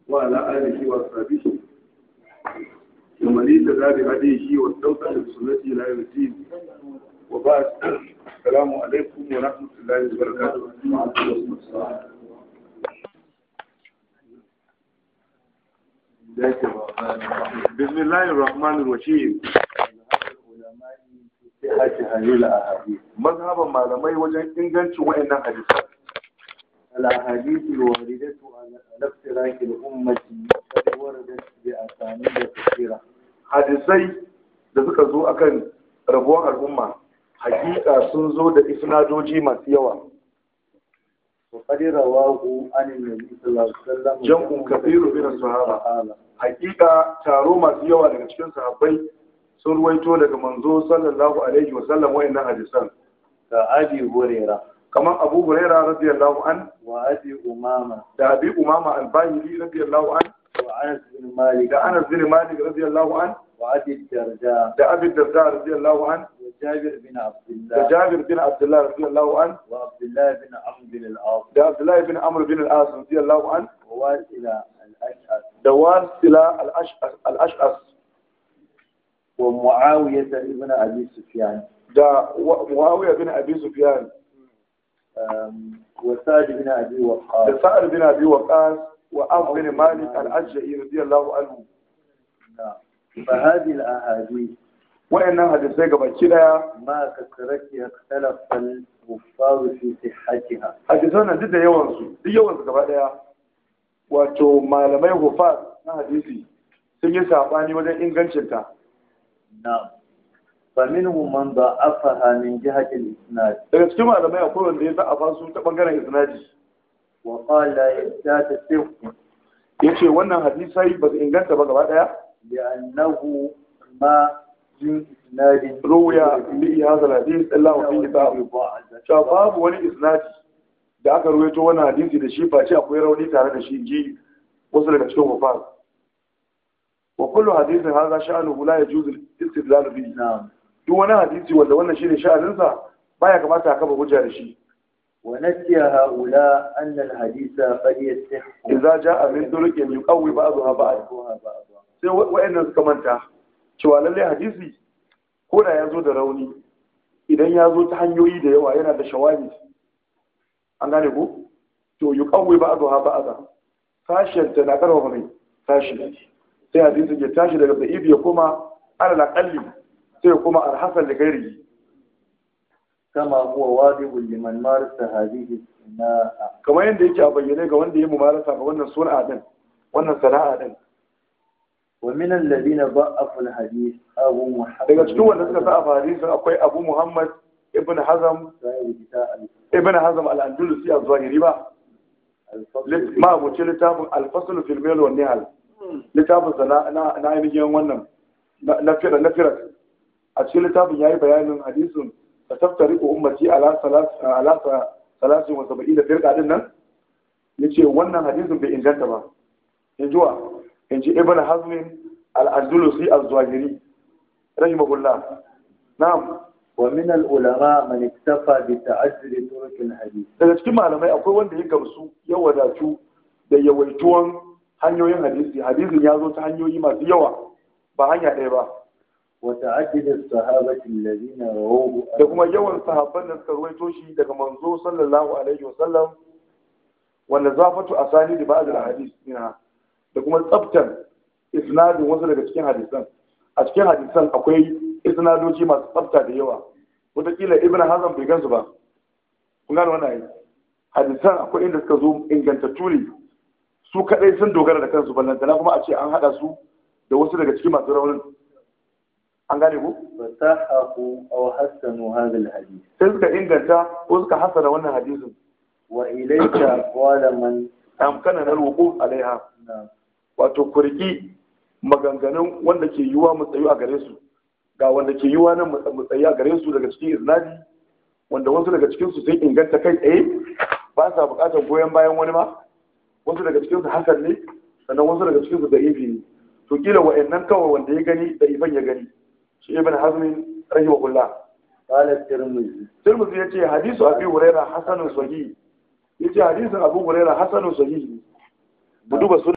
وعلى آله وأصحابه ومن اهتدى بهديه واستوصى بسنته إلى يوم الدين وبعد السلام عليكم ورحمة الله وبركاته بسم الله الرحمن الرحيم mazhaban malamai wajen ingancin wa'annan hadisan الأحاديث الواردة على افتراك الأمة قد وردت بأسانيد كثيرة hadisai da suka zo akan rabuwar al'umma hakika sun zo da isnadoji masu yawa وقد رواه عن النبي صلى الله عليه وسلم jam'un kabiru min sahaba hakika taro masu yawa daga cikin sahabbai sun ruwaito daga manzo sallallahu alaihi wa sallam wa'annan hadisan كأبي هريرة kamar abu huraira radiyallahu an وأبي أمامة da abi umama al-bahili radiyallahu an وأنس بن مالك da anas bin malik radiyallahu an وأبي الدرداء da abi darda radiyallahu an وجابر بن عبد da الله jabir bin abdullah radiyallahu an وعبد الله بن عمرو بن العاص da abdullahi bin amr bin al-as radiyallahu an وواسلة الأشعث da wasila al-ash'as al-ash'as ومعاوية بن أبي سفيان da wa- muawiya bin abi sufyan أم، وسعد بن أبي وقاص da sa'ad bin abi waqas wa af bin malik al-ajja'i radiyallahu anhu نعم. فهذه الأحاديث wayannan hadisai gabaki daya ما كثرتها اختلف الكفار في صحتها hadisan nan duk da yawan su duk yawan su gaba daya wato malamai hufaz na hadisi sun yi sabani wajen ingancin ta نعم فمنهم من ضعفها من جهة الإسناد daga cikin malamai akwai wanda ya za'afa su ta bangaren isnadi وقال لا لا تصح yace wannan hadisai ba su inganta ba gaba daya لأنه ما من إسناد ruya bi hadha al-hadith illa wa fihi ta'ab cewa babu wani isnadi da aka ruwaito wannan hadisi da shi face akwai rauni tare da shi ji wasu daga cikin hufaz wa kullu hadithin hadha sha'nuhu la yajuzu al-istidlal bihi نعم duk wani hadisi wanda wannan shine sha'aninsa baya kamata a kafa hujja da shi ونسي هؤلاء أن الحديث قد يصح idza ja'a min turuqin yuqawwi ba'daha ba'd بعضها بعضا sai wa'annan suka manta cewa lalle hadisi ko da ya zo da rauni idan ya zo ta hanyoyi da yawa yana da shawahid an gane ko to yuqawwi ba'daha ba'da sashen ta na karfafa mai sashi sai hadisi ya tashi daga da'if ya koma alal aqalli sai ya koma al-hasan da gairi كما هو واضح لمن مارس هذه الصناعة kamar yadda yake a bayyane ga wanda ya mumarasa ga wannan sana'a din wannan sana'a din ومن الذين ضعفوا الحديث أبو محمد daga cikin wanda suka sa a hadisin akwai Abu Muhammad ibn Hazm صاحب كتاب ibn Hazm al-Andalusi az-Zahiri ba الفصل ma abuci littafin al-Fasl fil Mil wa Nihal littafin sa na na na ainihin wannan na na fira na fira a cikin littafin yayi bayanin hadisin ta taftari ummati ala salas ala salasin wa sab'ina firqa din nan yace wannan hadisin bai inganta ba in jiwa in ji ibn Hazm al-Andalusi az-Zahiri rahimahullah na'am ومن العلماء من اكتفى بتعدد طرق الحديث daga cikin malamai akwai wanda ya gamsu ya wadatu da yawaituwan hanyoyin hadisi hadisin ya zo ta hanyoyi masu yawa ba hanya ɗaya ba وتعدد الصحابة الذين رووه da kuma yawan sahabban da suka ruwaito shi daga manzo sallallahu alaihi wa sallam wanda zafatu asani da ba'd al-hadis minha da kuma tsaftar isnadin wasu daga cikin hadisan a cikin hadisan akwai isnadoji masu tsafta da yawa wataƙila ibn hazm bai gansu ba kun gane wannan ayi hadisan akwai inda suka zo ingantattu ne su kadai sun dogara da kansu ballantana kuma a ce an hada su da wasu daga cikin masu raunin an gane ku فصححوا أو حسنوا هذا الحديث sai suka inganta ko suka hasana wannan hadisin وإليك أقوال من amkana na roƙo alaiha wato kurki maganganun wanda ke yiwuwa mu tsayu a gare su ga wanda ke yiwuwa nan mu tsayu a gare su daga cikin iznadi wanda wasu daga cikin su sai inganta kai tsaye ba sa buƙatar goyon bayan wani ma wasu daga cikin su hasan ne sannan wasu daga cikin su da ifi ne to kila wa'annan kawai wanda ya gani da ifan ya gani shi ibn hazmin rahimahullah قال الترمذي Tirmidhi ya ce hadisu Abi Hurairah hasanun sahih yace hadisin Abu Hurairah hasanun sahih mu duba sunan